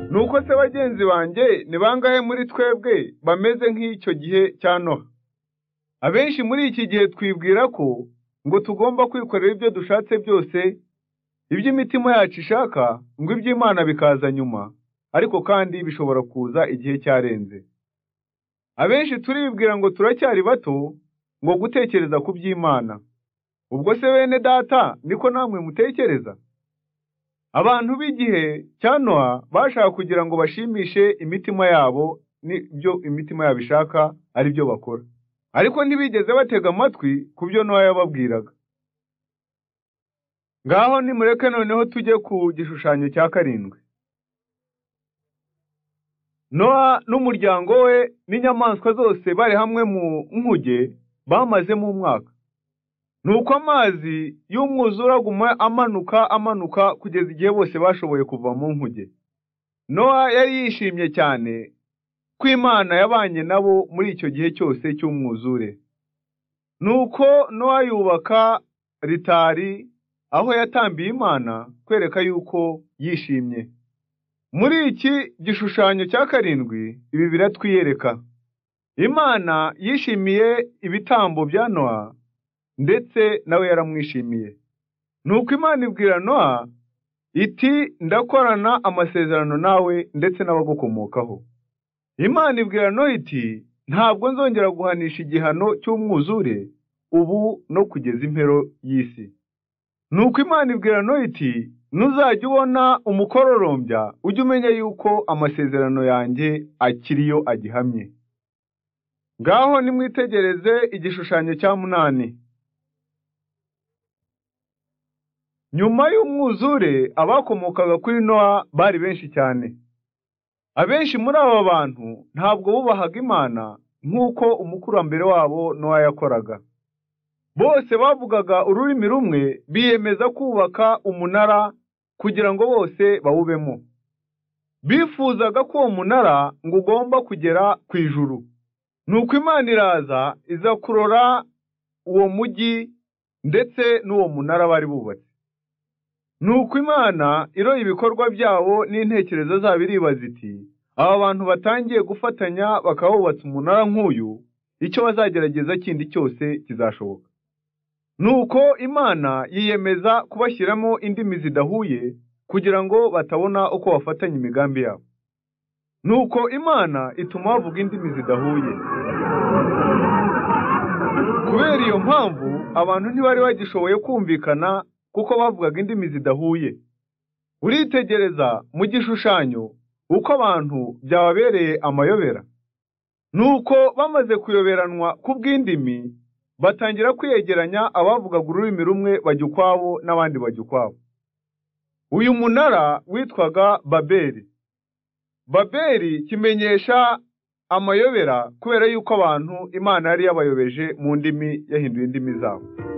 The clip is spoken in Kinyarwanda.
Nuko se bagenzi banjye ni bangahe muri twebwe bameze nk'icyo gihe cya Noha? Abenshi muri iki gihe twibwira ko ngo tugomba kwikorera ibyo dushatse byose, iby'imitima yacu ishaka, ngo iby'Imana bikaza nyuma, ariko kandi bishobora kuza igihe cyarenze. Abenshi turibwira ngo turacyari bato, ngo gutekereza ku by'Imana. Ubwo se bene data niko namwe mutekereza? Abantu b'igihe cya Noha bashaka kugira ngo bashimishe imitima yabo n'ibyo imitima yabo ishaka ari byo bakora. Ariko ntibigeze batega amatwi ku byo Noha yababwiraga. Ngaho nimureke noneho tujye ku gishushanyo cya karindwi. Noha n'umuryango we n'inyamaswa zose bari hamwe mu nkuge bamazemo umwaka. Nuko amazi y'umwuzure aguma amanuka amanuka kugeza igihe bose bashoboye kuva mu nkuge. Noha yari yishimye cyane ko Imana yabanye nabo muri icyo gihe cyose cy'umwuzure. Nuko Noha yubaka ritari aho yatambiye Imana kwereka yuko yishimye. Muri iki gishushanyo cya karindwi ibi biratwiyereka. Imana yishimiye ibitambo bya Noha ndetse nawe yaramwishimiye. Nuko Imana ibwira Noha iti ndakorana amasezerano nawe ndetse n'abagukomokaho. Imana ibwira Noha iti ntabwo nzongera guhanisha igihano cy'umwuzure ubu no kugeza impero y'isi. Nuko Imana ibwira Noha iti nuzajya ubona umukororombya ujye umenya yuko amasezerano yanjye akiriyo agihamye. Ngaho nimwitegereze igishushanyo cya munani. Nyuma y'umwuzure abakomokaga kuri Noha bari benshi cyane. Abenshi muri aba bantu ntabwo bubahaga Imana nk'uko umukurambere wabo Noha yakoraga. Bose bavugaga ururimi rumwe biyemeza kubaka umunara kugira ngo bose bawubemo. Bifuzaga ko uwo munara ngo ugomba kugera ku ijuru. Nuko Imana iraza iza kurora uwo mujyi ndetse n'uwo munara bari bubatse. Nuko Imana iroye ibikorwa byabo n'intekerezo zabo iribaza iti aba bantu batangiye gufatanya bakawubatsa umunara nk'uyu, icyo bazagerageza kindi cyose kizashoboka. Nuko Imana yiyemeza kubashyiramo indimi zidahuye kugira ngo batabona uko bafatanya imigambi yabo. Nuko Imana ituma bavuga indimi zidahuye. Kubera iyo mpamvu abantu ntibari bagishoboye kumvikana kuko bavugaga indimi zidahuye. Uritegereza mu gishushanyo uko abantu byababereye amayobera. Nuko bamaze kuyoberanwa ku bw'indimi, batangira kwiyegeranya abavugaga ururimi rumwe bajya ukwabo n'abandi bajya ukwabo. Uyu munara witwaga Babeli. Babeli kimenyesha amayobera kubera yuko abantu Imana yari yabayobeje mu ndimi yahinduye indimi zabo.